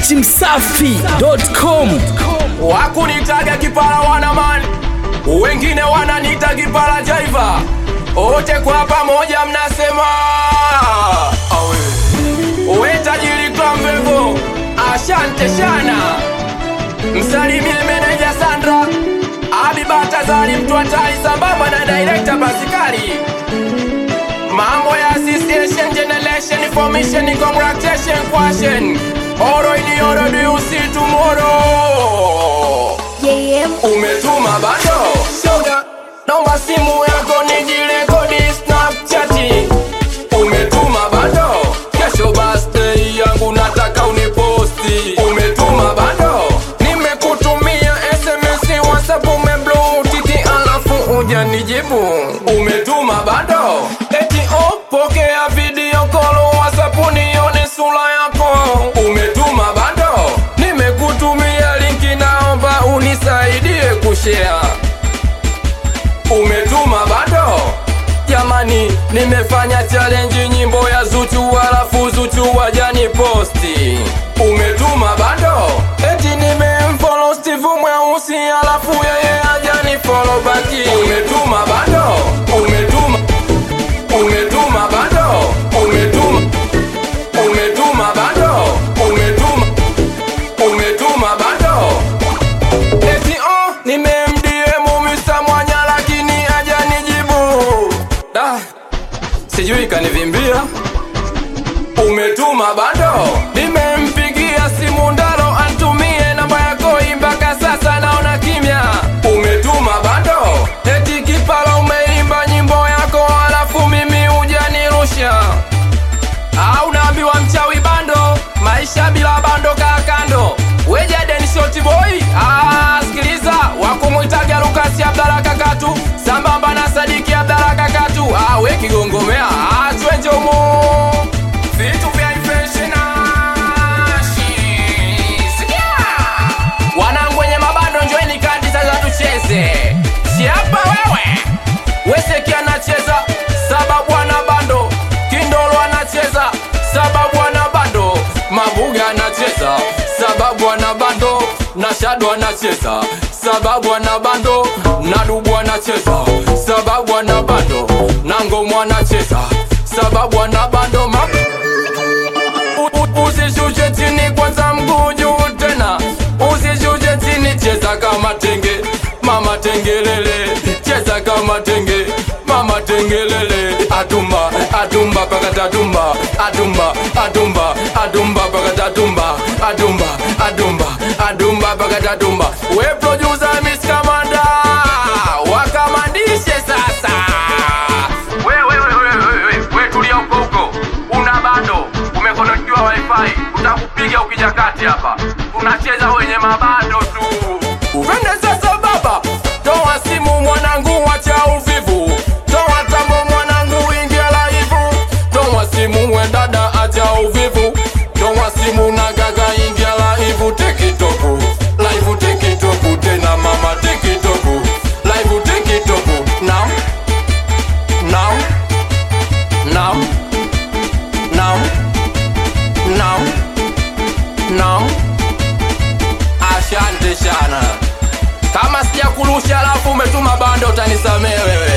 dachimsafi.com wakunitaga kipara wanamani wengine wananita kipara jaiva wote kwa pamoja mnasema awe we tajiri klamvevo ashante shana msalimie meneja sandra abibatazari mtu hatari sambamba na direkta basikari mambo ya association generation information congratulation question oro ini oro do you see tomorrow JM umetuma bado shoga naomba simu yako nijirekodi snapchati umetuma bado kesho birthday yangu nataka uniposti umetuma bado nimekutumia sms whatsapp umeblutiki alafu uja nijibu umetuma bado eti oh, pokea video call whatsapp nione sura yako umetuma bado nimekutumia linki naomba unisaidie kushare umetuma bado jamani nimefanya challenge nyimbo ya zuchu alafu zuchu wajani posti umetuma bado eti nimemfollow steve mweusi alafu yeye ajani follow baki umetuma bado umetuma umetuma bado umetuma umetuma bado umetuma umetuma bado eti oh nimemdiemu Mr. mwanya lakini hajanijibu da sijui kanivimbia umetuma bado nimempigia simu ndaro antumie namba yako mpaka sasa naona kimya umetuma bado eti kipala umeimba nyimbo yako alafu mimi hujanirusha au naambiwa mchawi bando maisha bila bando kaa kando wejaden shoti boy ah, sikiliza wakumwitaga lukasi abdala kakatu sambamba na sadiki abdala kakatu ah, we kigongomea ah, twenjomo vitu vya infeshinashi sikia wanangu wenye mabando njoeni kadi sasa tucheze siapa wewe weseki anacheza sababu ana bando kindolo anacheza sababu ana bando mabuga anacheza sababu ana bando na shado anacheza sababu ana bando na dubu anacheza sababu ana bando na ngomo anacheza sababu ana bando ma U- u- usishushe chini kwanza mguu juu tena usishushe chini cheza kama tenge mama tengelele cheza kama tenge mama tengelele atumba atumba pakatatumba atumba atumba atumba pakatatumba atumba atumba atumba pakatatumba we producer miss kamanda wakamandishe sasa we, we, we, we, we, we, we tulia huko huko una bando umekonokiwa wifi utakupiga ukija kati hapa tunacheza wenye mabando tu upende sasa baba toa simu mwanangu wacha uvivu toa tambo mwanangu ingia laivu toa simu we dada acha uvivu toa simu na gaga ingia laivu tikitoku laivu tikitoku tena mama tikitoku laivu tikitoku now now now now now now asante sana kama sijakurusha alafu umetuma bando utanisamee wewe